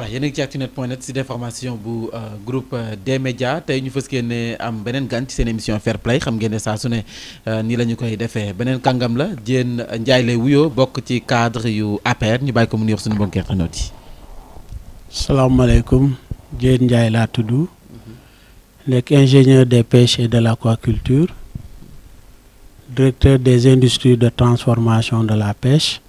yéen a ngi ci Actunet point net si déformation bu groupe D-Média tey ñu fës ne am beneen gan ci seen émission Fair Play xam ngeen ne saa su ne nii la ñu koy defee beneen kàngam la Diène Ndiaye lay wuyoo bokk ci cadre yu APR ñu bàyyi ko mu nuyox suñu mbokki internautes yi. salaamaaleykum Diène Ndiaye laa tudd nekk ingénieur des pêches et de l'aquaculture directeur des industries de transformation de la pêche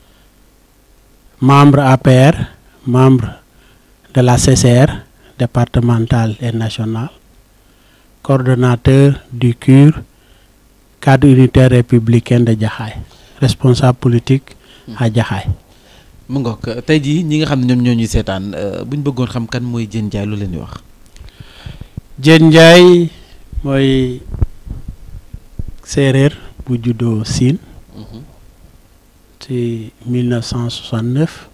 membre APR membre de la CCR départementale et nationale coordonnateur du CUR cadre unitaire républicain de Jaxaay responsable politique à Jaxaay mu ngoog tey jii ñi nga xam ne ñoom ñoo ñuy seetaan bu ñu bëggoon xam kan mooy Diène Ndiaye lu leen di wax. Diène Ndiaye mooy séeréer bu juddoo Siin ci 1969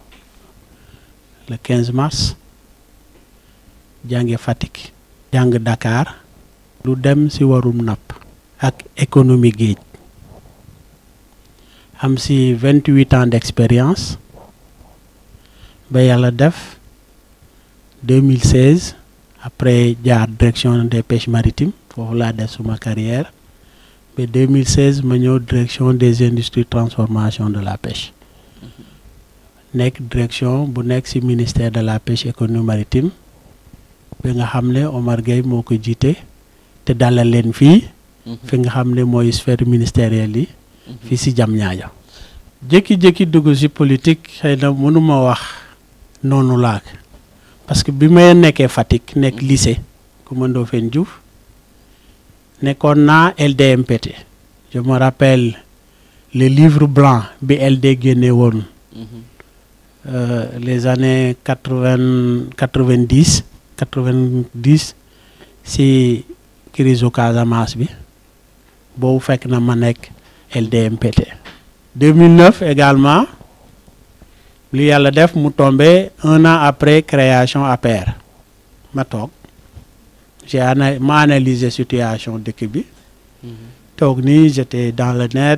le 15 mars jànge Fatick jàng Dakar lu dem ci warum napp ak économie géej am ci 28 ans d'expérience ba yàlla def 2016 après jaar direction des pêches maritimes foofu laa def suma carrière ba 2016 ma ñëw direction des industries transformation de la pêche nekk direction bu nekk ci ministère de la pêche économie maritime bi nga xam ne Omar Gueye moo ko jiite te dalal leen fii fi nga xam ne mooy sphère ministérielle yi fii ci Diamniadio jékki-jékki dugg ci politique xëy na mënuma wax noonu laak parce que bi may nekkee Fatick nekk lycée Coumba Ndoffène Diouf nekkoon naa LDMPT je me rappelle le livre blanc bi LD génne woon les années quatre-vingt quatre-vingt-dix quatre-vingt-dix ci crise Casamance bi boobu fekk na ma nekk LDMPT 2009 également li yàlla def mu tombé un an après création APR ma toog j'ai ana ma analysé situation dëkk bi toog nii j'étais dans le net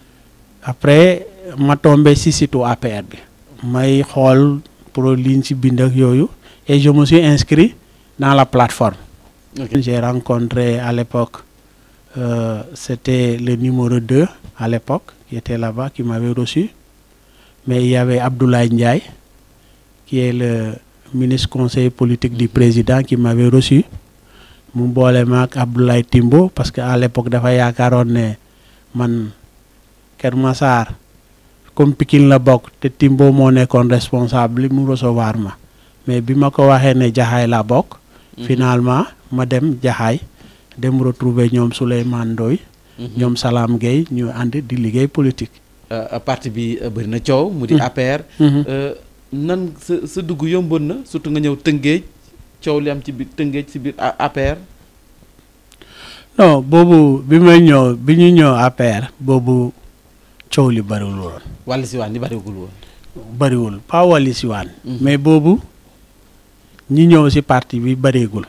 après ma tombé ci site APR bi may xool pour liñ ci bind ak yooyu et je me suis inscrit dans la plateforme okay. j'ai rencontré à l'époque euh, c'était le numéro 2 à l'époque qui était là-bas qui m'avait reçu mais il y avait Abdoulaye Ndiaye qui est le ministre conseiller politique du président qui m'avait reçu mu boole ma ak Abdoulaye Timbo parce que à l'époque dafa yaakaaroon ne man Kër Massar comme Pikine la bokk te Timbo moo nekkoon responsable mu recevoir ma mais bi ma ko waxee ne Jaxaay la bokk finalement ma dem Jaxaay dem retrouver ñoom Souleymane Ndoye ñoom Salam Gueye ñu ànd di liggéey politique parti bi bëri na coow mu di APR nan sa sa dugg yomboon na surtout nga ñëw Tëngéej coow li am ci biir Tëngéej ci biir APR non boobu bi may ñëw bi ñu ñëw APR boobu coow li bëriwul woon wàlli siwaan li bëriwul woon bëriwul pas wàlli siwaan mais boobu ñi ñëw ci parti bi bëreegul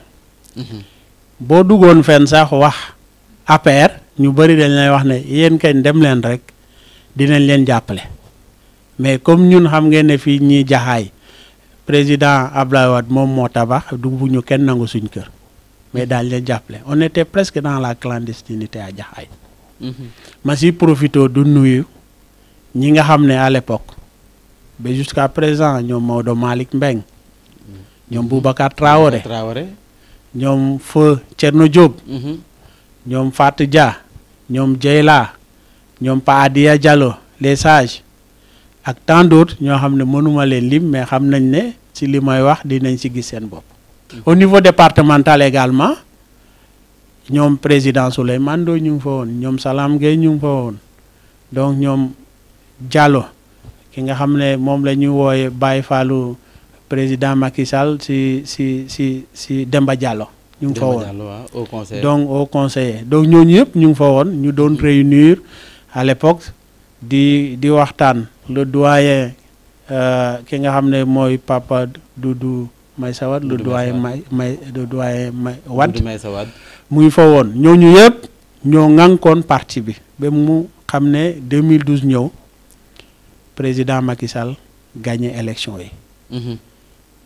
boo duggoon fenn sax wax APR ñu bëri dañ lay wax ne yéen kañ dem leen rek dinañ leen jàppale mais comme ñun xam ngeen ne fii ñi jaxaay président Abdoulaye Wade moom moo tabax du bu ñu kenn nangu suñ kër mais daal leen jàppale on était presque dans la clandestinité à jaxaay ma si profité du nuyu ñi nga xam ne à l'époque ba jusqu'à présent ñoom Maodo Malick Mbeng ñoom Boubacar Traoré Traoré ñoom Feu Thierno Diop ñoom Fatou Dia ñoom Dieyla ñoom Pa Adia Diallo les sages ak tant d'autres ñoo xam ne mënuma leen lim mais xam nañ ne ci li may wax dinañ ci gis seen bopp au niveau départemental également ñoom président Souleymane Ndoye ñu ngi fa woon ñoom Salam Gueye ñu ngi fa woon donc ñoom Diallo ki nga xam ne moom la ñuy wooye Baye Fallou président Macky Sall ci ci ci ci Demba Diallo ñu ngi fa woon donc au conseiller donc ñooñu yëpp ñu ngi fa woon ñu doon réunir à l'époque di di waxtaan le doyen ki nga xam ne mooy papa Doudou Maïssa Wade le doyen may may le doyen may Wade mu ngi fa woon ñooñu yëpp ñoo ŋànkoon parti bi ba mu xam ne 2012 ñëw président Macky Sall gagné élection yi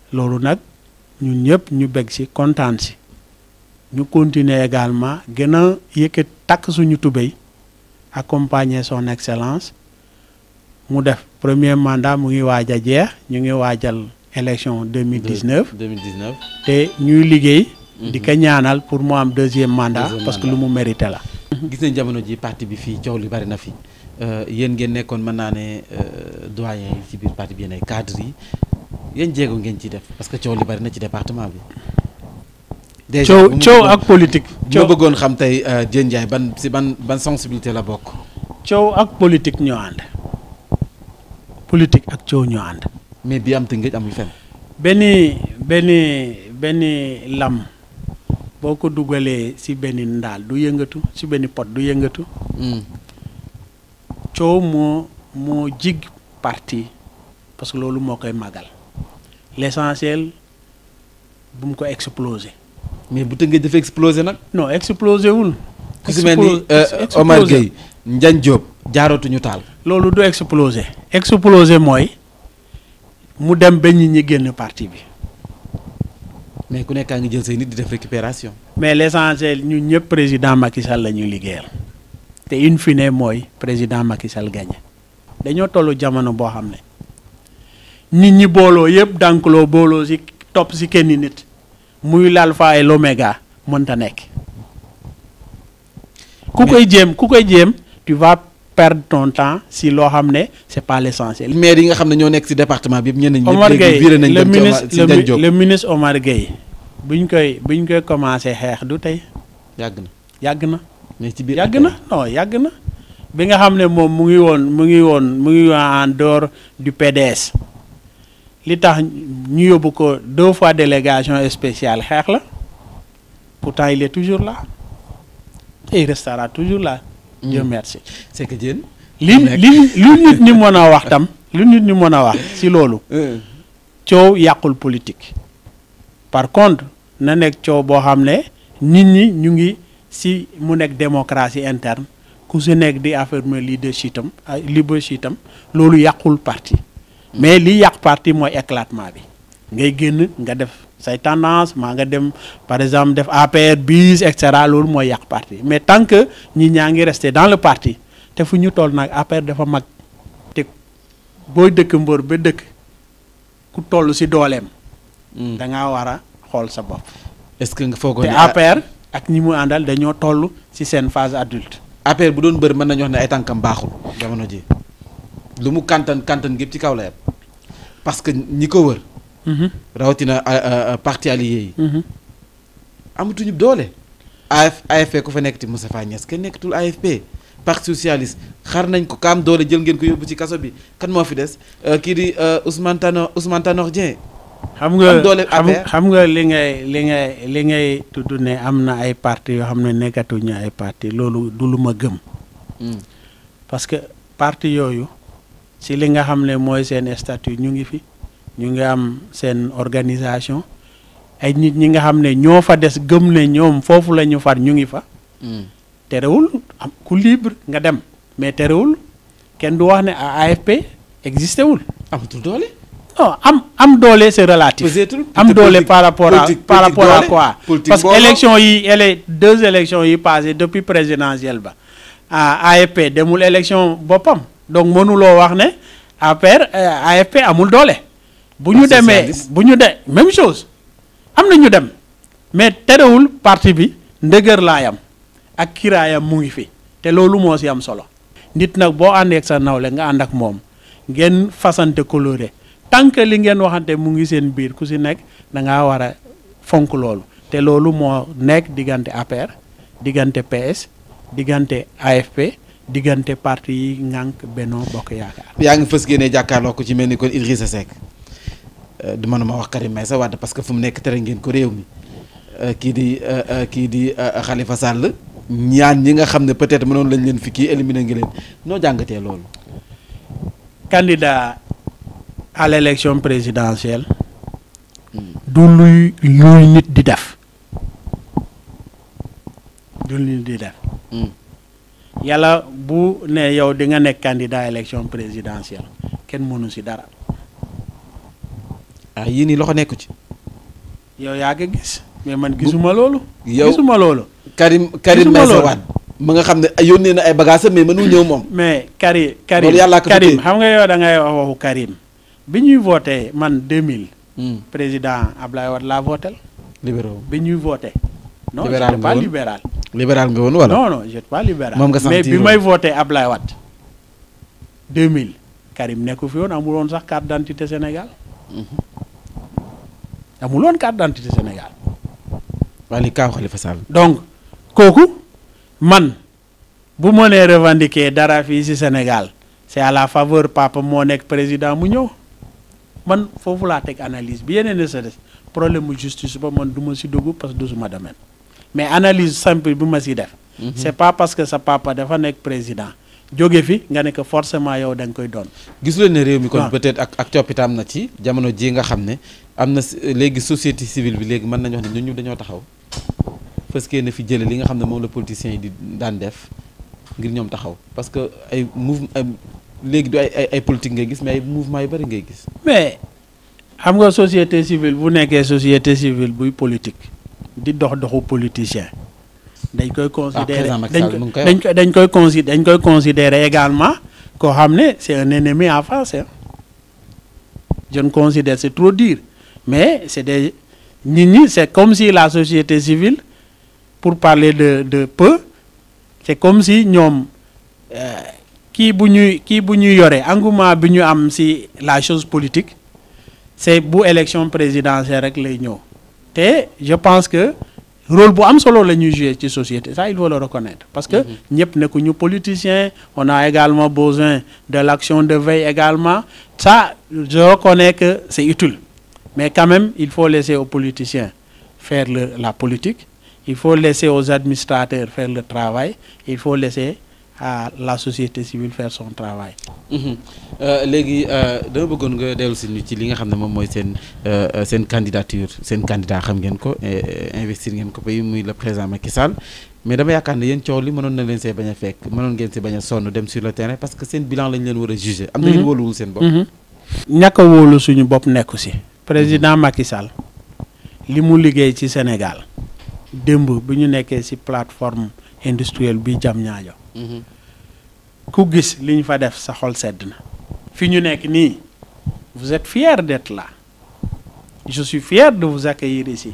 loolu nag ñun ñëpp ñu bég si kontaan si ñu continuer également gën a yëkkat takk suñu tubéy accompagner son excellence mu def premier mandat mu ngi waaj a jeex ñu ngi waajal élection 2019 2019 te ñuy liggéey di ko ñaanal pour mu am deuxième mandat Deuxième parce que lu mandat. mu mérité la gis nañ jamono ji parti bi fii coow li bari na fi yéen ngeen nekkoon mën naa ne euh, doyen yi ci biir parti bi yéen ay cadres yi yéen jéego ngeen ciy def parce que coow li bari na ci département bi. déjà coow bu ma coow bëggoon- ak politique bu ma coow bëggoon xam tey euh, Diène Ndiaye ban si ban ban sensibilité la bokk. coow ak politique ñoo ànd politique ak coow ñoo ànd mais bi am Tëngéej amul fenn. benn benn benn lam boo ko dugalee ci benn ndaal du yëngatu ci benn pot du yëngatu Hmm. coow moo moo jig parti parce que loolu moo koy màggal l'essentiel bu mu ko exploser mais bu Tëngéej dafa explosé nag. non exploser wul ku si mel ni Explo- euh, ex- Omar exploser. Gueye Ndiagne Diop jaarootuñu taal. loolu du exploser exploser mooy mu dem ba nit ñi génn parti bi mais ku nekkaa ngi jël say nit di def récupération. mais l'essentiel ñu ñëpp président Macky Sall la ñuy liggéeyal te in fine mooy président Macky Sall gagné dañoo tollu jamono boo xam ne nit ñi booloo yëpp dànkloo booloo ci topp ci kenn nit muy l'alpha et l'oméga mënta nekk ku Mais- koy jéem ku koy jéem tu vas perdre ton temps si loo xam ne c'est pas l'essentiel maire yi nga xam ne ñoo nekk ci département bi yëpp ñenn ñi. Omar léegi Gueye viré nañ le dem ci Omar ministre ci le, Ndiagne mi- Diop. le ministre Omar Gueye buñ koy buñ koy commencé xeex du tey yàgg na yàgg na mais ci biir. yàgg na non yàgg na bi nga xam ne moom mu ngi woon mu ngi woon mu ngi en dehors du PDS li tax ñu yóbbu ko deux fois délégation spéciale xeex la pourtant il est toujours là et il restera toujours là. Dieu Mm. merci. c'est que Diène. li nekk. li lu nit ñi mën a wax tam lu nit ñi mën a wax si loolu Euh, coow yàqul politique par contre na nekk coow boo xam ne nit ñi ñu ngi si mu nekk démocratie interne ku si nekk di affirmer leadership am ah, leadership am loolu yàqul parti mais li yàq parti mooy éclatement bi ngay génn nga def say tendance maa nga dem par exemple def APR bis et cetera loolu mooy yàq parti mais tant que ñi ñaa ngi rester dans le parti te fu ñu toll nag APR dafa mag te booy dëkk mbër ba dëkk ku toll si dooleem mm. da ngaa war a xool sa bopp est-ce que nga foogoo te ne APR ak ñi mu àndal dañoo toll si seen phase adulte APR bu doon bëri mën nañu wax ne ay tànkam baaxul jamono ji lu mu kantan kantan gépp ci kaw la yem parce que ñi ko wër Mhm, rawatina euh, euh, parti allié yi mhm. amatuñu doole AF AFP ku fa nekk ti Moustapha Niasse kenn nekkatul AFP parti socialiste xar nañ ko kaam doole jël ngeen ko yóbbu ci kaso bi kan moo fi des Euh, kii di euh, Ousmane Tanor Ousmane Tanor Dieng xam nga am doole xam APR. xam nga li ngay li ngay li ngay tudd ne am na ay parti yoo xam ne nekkatuñu ay parti loolu du lu ma gëm Mm. parce que parti yooyu si li nga xam ne mooy seen statut ñu ngi fi ñu ngi am seen organisation ay nit ñi nga xam ne ñoo fa des gëm ne ñoom foofu la ñu far ñu ngi fa Mm. terewul am ku libre nga dem mais terewul kenn du wax ne a AFP existé wul amatul doole non am am doole c'est relatif Peut-être- am peut-être doole politique- par rapport à politique- par politique rapport à doole, quoi politique parce que mbooloo. élection yi ele deux élections yi passées depuis présidentielle ba ah AFP demul élection boppam donc mënuloo wax ne APR euh, AFP amul doole bu ñu Parti demee socialiste. bu ñu de même chose am na ñu dem mais terewul parti bi ndëgër laayam ak kiraayam mu ngi fi te loolu moo si am solo nit nag boo àndee ak sa nawle nga ànd ak moom ngeen fasante coloré tant que li ngeen waxante mu ngi seen biir ku si nekk da ngaa war a fonk loolu te loolu moo nekk diggante APR diggante PS diggante AFP diggante parti yi ngànk Benno Bokk Yaakaar yaa ngi fës génnee jàkkaarloo ko ci mel ni kon Idrissa Seck Euh, du mënuma wax Karim Meïssa Wade parce que fu mu nekk tere ngeen ko réew mi Euh, kii di euh, euh, kii di euh, Khalifa Sall ñaan ñi nga xam ne peut-être mënoon lañ leen fi kii éliminer ngi leen noo jàngatee loolu. candidat à l'élection présidentielle du luy luy nit di def du luy nit di def Mm. yàlla bu ne yow di nga nekk candidat élection présidentielle kenn mënu si dara ah yii nii loxo nekku ci. yow yaa ko gis mais man gisuma loolu. yow gisuma loolu. Karim Karim Gisuma Meïssa loolu. Wade ma nga xam ne yónnee na ay bagages mais mënul ñëw moom. mais Karim Karim Loolu yàllaa ko Karim tuddee. xam nga yow da ngay wax waxu Karim bi ñuy voté man 2000 Hmm. président Ablaye Wade laa voté libéraux bi ñuy voté. non Libéral j'étais nga pas woon? libéral. libéral nga woon wala. non non j'étais pas libéral. Moom nga mais sentir bi woon. may voté Ablaye Wade 2000 Karim nekku fi woon amul woon sax carte d'identité Sénégal. amul woon carte d'identité Sénégal. waa li kaaw Khalifa Sall. donc kooku man bu ma nee revendiquer dara fii ci Sénégal c'est à la faveur papa moo nekk président mu ñëw man foofu laa teg analyse bi yeneen ne sa des problème mu justice ba man du ma ci dugg parce que du suma domaine mais analyse simple bi ma ci def. c'est pas parce que sa papa dafa nekk président jóge fi nga ne que forcément yow da nga koy doon. gisu leen ne réew mi kon waaw. peut-être ak ak coppite am na ci jamono ji nga xam ne am na si- léegi société civile bi léegi mën nañu wax ne ñun ñu dañoo taxaw parce que na fi jële li nga xam ne moom la politiciens yi di daan def ngir ñoom taxaw parce que ay mouvement ay léegi du ay ay ay politique ngay gis mais ay mouvement yu bari ngay gis. mais xam nga société civile bu nekkee société civile buy politique di dox doxu politicien dañ koy considérer président Macky dañ Sall ko mu ngi koy dañ ko dañ koy consi dañ koy considérer également koo xam ne c'est un ennemi en face hein. je ne considère c'est trop dire mais c'est des nit ñi c'est comme si la société civile pour parler de de peu c'est comme si ñoom euh, kii bu ñuy kii bu ñuy yore engouement bi ñu am ci la chose politique c'est bu élection présidentielle rek lay ñëw te je pense que rôle bu am solo la ñuy jouer ci société ça il faut le reconnaître parce que ñëpp nekkuñu politicien on a également besoin de l'action de veille également ça je reconnais que c'est utile mais quand même il faut laisser aux politiciens faire le la politique il faut laisser aux administrateurs faire le travail il faut laisser à la société civile faire son travail léegi dama bëggoon nga dellu si ñu ci li nga xam ne moom mooy seen euh, seen candidature seen candidat xam ngeen ko eh, investir ngeen ko bay muy le président Macky Sall mais dama yaakaar ne yéen coow li mënoon na leen see bañ a fekk mënoon ngeen si bañ a sonn dem sur le terrain parce que seen bilan lañ leen war a juger. am na ngeen Mhm. wóoluwul seen bopp. ñàkk a wóolu suñu bopp nekku ci président Macky Sall li mu liggéey ci Sénégal démb bi ñu nekkee ci plateforme industrielle bi jam ñaajo Mhm. ku gis li ñu fa def sa xol sedd na fi ñu nekk nii vous êtes fier d'être là je suis fier de vous accueillir ici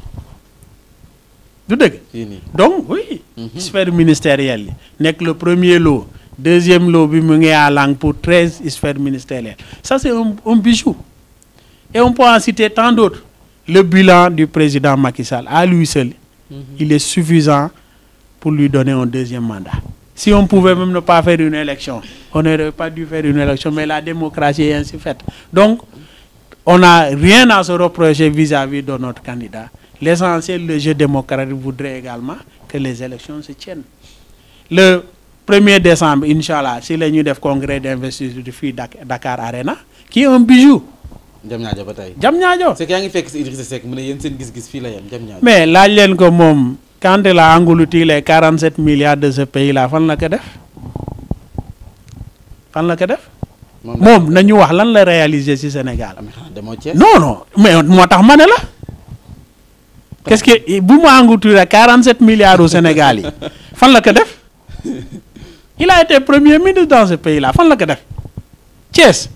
du dëgg fii nii. donc oui Mhm. sphère ministérielle yi nekk le premier lot deuxième lot bi mu ngi à langue pour treize sphères ministérielles ça c'est un, un bijou et on peut en citer tant d'autres le bilan du président Macky Sall à lui seul Mhm. il est suffisant pour lui donner un deuxième mandat si on pouvait même ne pas faire une élection on n'aurait pas dû faire une élection mais la démocratie est ainsi faite donc on n'a rien à se reprocher vis-à-vis de notre candidat l'essentiel le jeu démocratique voudrait également que les élections se tiennent le 1er décembre inchallah si la ñuy def congrès d'investiture fii Dak- Dakar Arena qui est un bijou jam ñaajo ba tey. jam ñaajo c'est que yaa ngi fekk si Idrissa Seck mu ne yéen seen gis-gis fii la yem jam ñaajo. mais laaj leen ko moom quand il a englouti les 47 milliards de ce pays là fan la ko def fan la ko def moom moom nañu wax lan la réaliser ci Sénégal am xanaa demoo Thiès. non non mais moo tax ma ne la qu'est-ce que bu mu englouti les 47 milliards au Sénégal yi fan la ko def il a été premier ministre dans ce pays là fan la ko def Thiès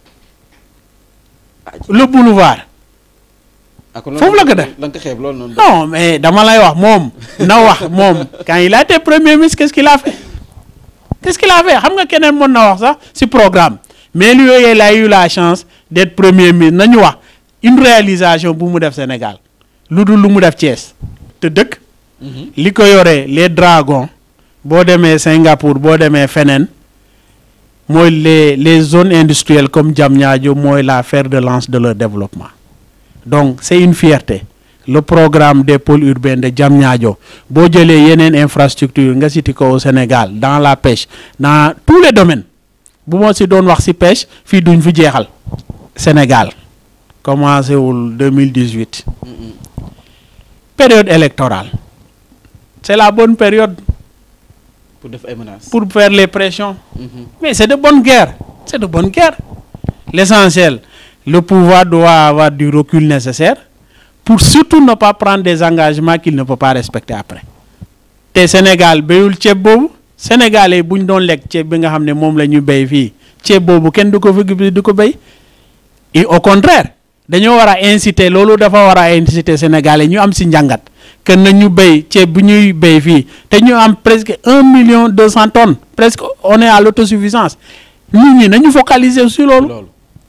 le boulevard ah kon foofu la ko def. la nga ko xeeb loolu noonu. non mais dama lay wax moom na wax moom quand il a été premier ministre qu'est-ce qu'il a fait qu'est-ce qu'il a fait xam nga keneen mën na wax sax ci programme mais lui il a eu la chance d'être premier ministre nañu wax une réalisation bu mu def Sénégal lu dul lu mu def Thiès te dëkk Mhm. li ko yoree les dragons boo demee Singapour boo demee feneen mooy les les zones industrielles comme Diamniadio mooy la fer de lance de leur développement donc c'est une fierté le programme des pôles urbains de Diamniadio boo jëlee yeneen infrastructure nga cité ko au Sénégal dans la pêche dans tous les domaines bu ma si doon wax si pêche fii duñ fi jeexal Sénégal commencé wul 2018 Mhm. période électorale c'est la bonne période pour def ay menaces. pour faire les pressions Mhm. mais c'est de bonne guerre c'est de bonne guerre l'essentiel le pouvoir doit avoir du recul nécessaire pour surtout ne pas prendre des engagements qu'il ne peut pas respecter après te Sénégal béyul ceeb boobu sénégalais bu ñu doon lekk ceeb bi nga xam ne moom la ñu béy fii ceeb boobu kenn du ko fi du ko béy et au contraire dañoo war a inciter loolu dafa war a inciter sénégalais ñu am si njàngat que nañu béy ceeb bu ñuy béy fii te ñu am presque un million deux cent tonnes presque on est à l'autosuffisance nit ñi nañu focaliser sur loolu loolu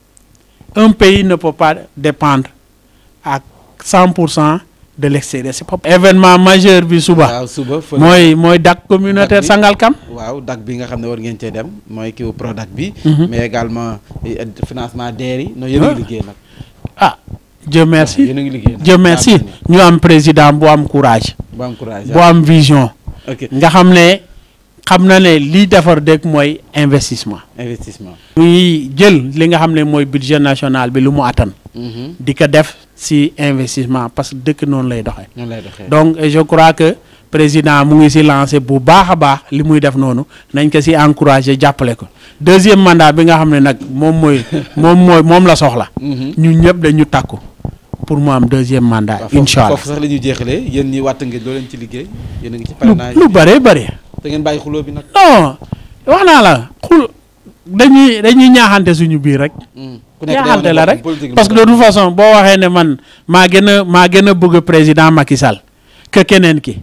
un pays ne peut pas dépendre à cent pour cent de l'extérieur c'est pas événement majeur bi suba waaw suba fële mooy mooy dak communautaire bi. Sangalkam waaw dak bi nga xam ne war ngeen cee dem mooy kiw Prodac bi Mhm. mais également eh, financement DER yi non yéen a Ah. ngi liggéey nag ah Dieu merci yéen a ngi liggéey nag Dieu merci ñu am président bu am courage bu am courage bu am vision ok nga xam ne xam na ne lii defar dëkk mooy investissement investissement muy jël li nga xam ne mooy budget national bi lu mu attan Mhm. di ko def si investissement parce que dëkk noonu lay doxee noonu lay doxee donc et je crois que président mu ngi si lancé bu baax a baax li muy def noonu nañ ko si encouragé jàppale ko deuxième mandat bi nga xam ne nag moom mooy moom mooy moom la soxla Mhm. ñun ñëpp dañu takku pour mu am deuxième mandat waaw foofu- incha allah foofu sax la ñuy jeexalee yéen ñi wàtt ngeen loo leen ci liggéey yéen a ngi ci lu parrainage lu bëree bëri da ngeen bàyyi xuloo bi nag non wax naa la xul dañuy dañuy ñaaxante suñu biir rek Mm. ku nekk day ñaaxante wane la boppam rek politique parce que de la. toute façon boo waxee ne man maa gën a maa gën a bëgg président Macky Sall que keneen ki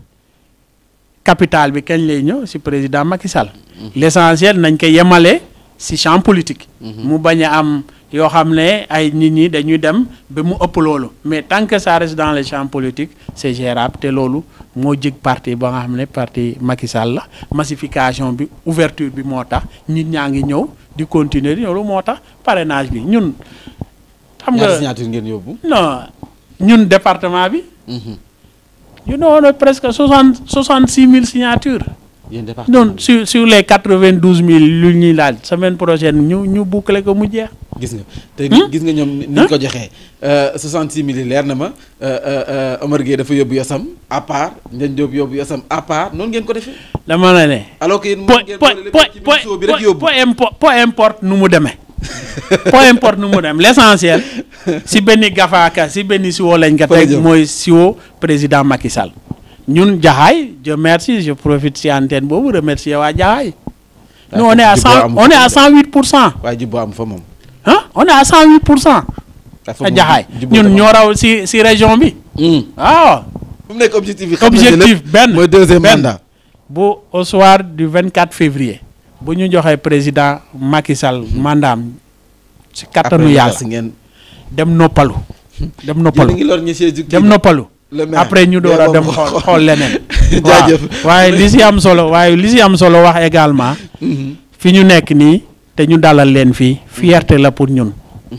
capital bi kañ lay ñëw si président Macky Sall l'essentiel nañ ko yemale si champ politique mu bañ a am yoo xam ne ay nit ñi dañuy dem ba mu ëpp loolu mais tant que ça reste dans le champ politique c'est gérable te loolu moo jig parti ba nga xam ne parti Macky Sall la massification bi ouverture bi moo tax nit ñaa ngi ñëw di continuer di loolu moo tax parrainage bi ñun xam ñaata nga signature ngeen yóbbu non ñun département bi Mhm. ñu doon presque soixante soixante six mille signatures yéen département donc sur sur les quatre vingt douze mille lu ñuy laaj semaine prochaine ñu ñu boucler ko mu jeex. gis nga te Hmm? gis nga ñoom ni ñu ko joxee 66 mille leer na ma euh, euh, euh, Omar Gueye dafa yóbbu yosam à part Ndiagne Diop yóbbu yosam à part noonu ngeen ko defee dama la ne. alors que yéen po moom ngeen po boole lépp po ci biir show bi rek yóbbu po impo- po importe nu mu demee po importe nu mu dem l'essentiel si benn gafaaka si benn siwo lañ ko Fa la teg jëm. mooy siwo président Macky Sall ñun jaxaay je merci je profite si antenne boobu remercier waa jaxaay nous on est à Juboo cent amu on est fa à cent huit pour cent waaye jubbo am fa moom ah on est à cent huit pour cent dafa a moom jaxaay jubbo ñun dafa ñoo raw si si région bi Hmm. waaw fu mu nekk objectif bi xam nañu objectif lépp benn mooy deuxième benn. mandat bu au soir du 24 février bu ñu joxee président Macky Sall mandaam si kattanu Après, yàlla si ngeen dem noppalu dem yéen a noppalu ngi lor ñi siège dem noppalu le maire après ñu door a Dee dem moom xool xool leneen jaajëf waaw waaye li si am solo waaye li si am solo wax également Mhm. fi ñu nekk nii te ñu dalal leen fii fierté la pour ñun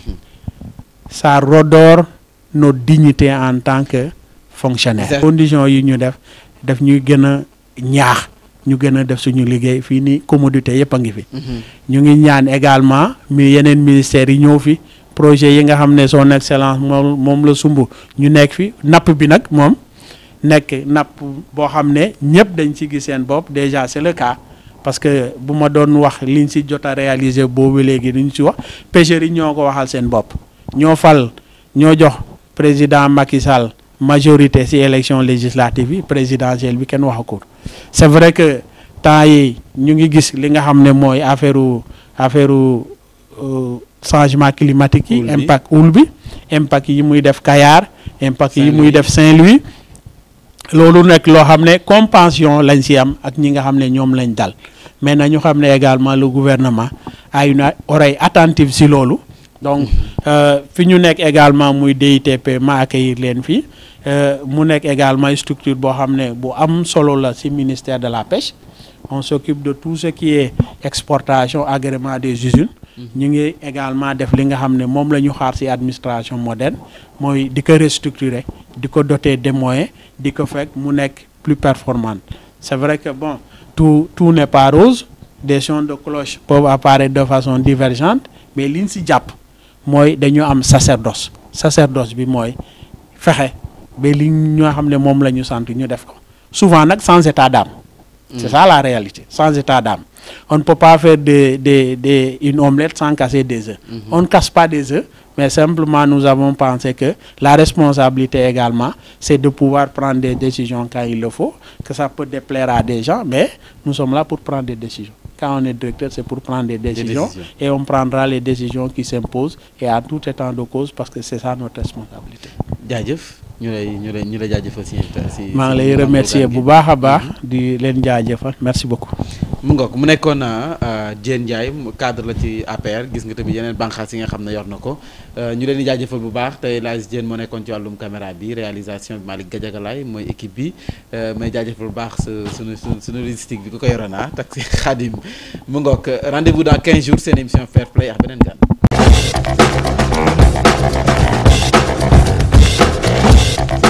ça redore nos dignités en tant que fonctionnaire Exact. conditions yi ñu def daf ñuy gën a ñaax ñu gën a def suñu liggéey fii nii commodité yëpp a ngi fi Mhm. ñu ngi ñaan également mi yeneen ministères yi ñëw fi projet yi nga xam ne son excellence moom moom la sumb ñu nekk fi napp bi nag moom nekk napp boo xam ne ñëpp dañ ci gis seen bopp déjà c'est le cas parce que bu ma doon wax liñ ci jot a réaliser boobu léegi duñ ci wax pêcheurs yi ñoo ko waxal seen bopp ñoo fal ñoo jox président Macky Sall majorité ci élection législative yi présidentielle bi kenn waxakul c'est vrai que temps yi ñu ngi gis li nga xam ne mooy affaire affaire euh, changement climatique yi Houle bi. impact houle bi impact yi muy def Kayar impact yi muy Saint-Louis. def Saint-Louis loolu nekk loo xam ne compensation lañ ci am ak ñi nga xam ne ñoom lañ dal mais nañu xam ne également le gouvernement a une oreille attentive ci loolu donc euh, fi ñu nekk également muy DITP ma accueillir leen fii euh, mu nekk également structure boo xam ne bu am solo la ci ministère de la pêche on s'occupe de tout ce qui est exportation agrément des usines ñu ngi également def li nga xam ne moom la ñu xaar ci administration moderne mooy di ko restructurer di ko doter des moyens di ko fekk mu nekk plus performante c'est vrai que bon tout tout n'est pas rose des sons de cloche peuvent apparaître de façon divergente mais liñ ci jàpp mooy dañu am sacerdoce sacerdoce bi mooy fexe ba li ñoo xam ne moom la ñu sant ñu def ko souvent nag sans état d'âme c'est ça la réalité sans état d'âme on ne peut pas faire de, de, de, une omelette sans casser des œufs on ne casse pas des œufs mais simplement nous avons pensé que la responsabilité également c'est de pouvoir prendre des décisions quand il le faut que ça peut déplaire à des gens mais nous sommes là pour prendre des décisions quand on est directeur c'est pour prendre des décisions, décisions. et on prendra les décisions qui s'imposent et à tout état de cause parce que c'est ça notre responsabilité jaajëf ñu lay ñu lay ñu lay jaajëfal si si maa ngi lay remercier bu baax a baax di leen jaajëfal merci beaucoup mu ngoog mu nekkoon Diène Ndiaye mu cadre la ci APR gis nga tamit yeneen bànqaas yi nga xam ne yor na ko ñu leen di jaajëfal bu baax tey Laye Diène moo nekkoon ci wàllum caméra bi réalisation bi Malick Gadiaga mooy équipe bi may jaajëfal bu baax su sunu sunu sunu logistique bi ku ko yoroon ah taxi Khadim mu ngoog rendez-vous dans 15 jours seen émission Fair Play ak beneen gan.